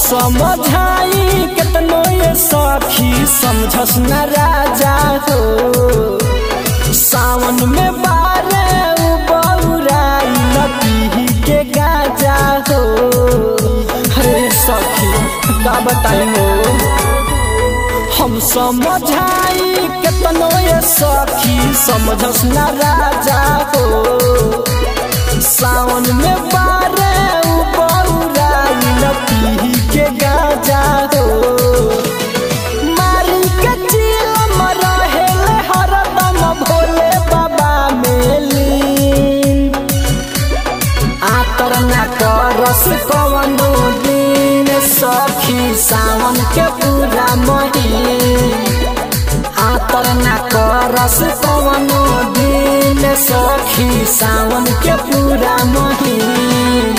समझाई केतनो ये सखी समझस न राजा हो सावन में बारे उ बौराई लपी के गाजा हो अरे सखी का बताई हो हम समझाई केतनो ये सखी समझस न राजा हो सावन में बारे उ बौराई लपी के गाजा हो मारी के चिलम रहेले हरदम भोले बाबा मेलीन आतर ना करस कवनो दिन सखी सावन के पूरा महीन आतर ना करस कवनो दिन सखी सावन के पूरा महीन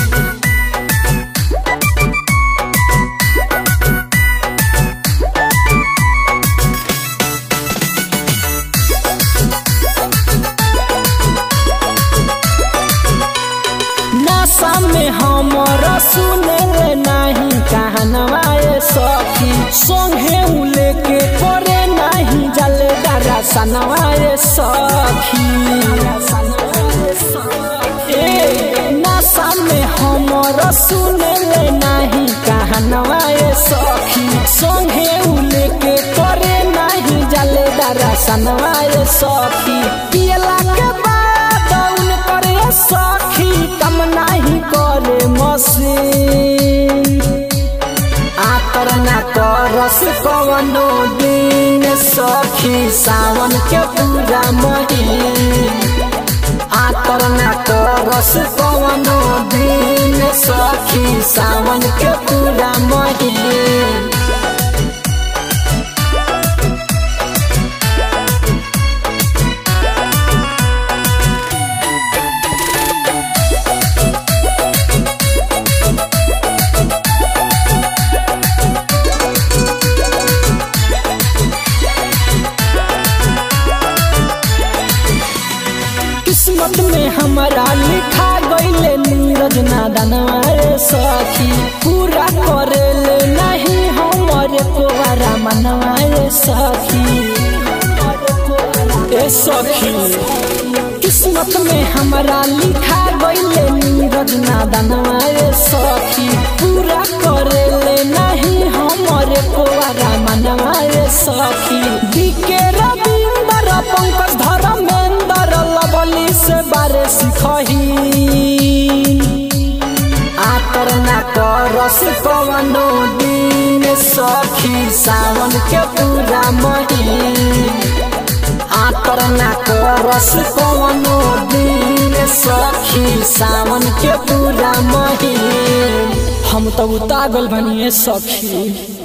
नशा में हमरा सुने ले नहीं कहनवा ए सखी संगे उ लेके करे नहीं जले डरा सनवा ए सखी ए नशा में हमरा सुने ले नहीं कहनवा ए सखी संगे उ लेके करे नहीं जले डरा सनवा ए सखी पियला के बाद उन करे सखी कम नहीं करे मसीन आतर ना करस कवनो दिन सखी सावन के पूरा महीन आतर ना करस कवनो दिन सखी सावन के पूरा महीन किस्मत में हमारा लिखा गईले नीरज नादनवा रे सखी पूरा करेले नहीं हमारे कोवारा मनवा रे सखी ए सखी किस्मत में हमारा लिखा गईले नीरज नादनवा रे सखी पूरा करेले नहीं हमारे कोवारा मनवा रे सखी दिके रविंदर पंकज धर्मेंद्र लवली से बारे सिखही आतर ना करस कवनो दिन सखी सावन के पूरा महीन आतर ना करस कवनो दिन सखी सावन के पूरा महीन हम तो उतागल बनिए सखी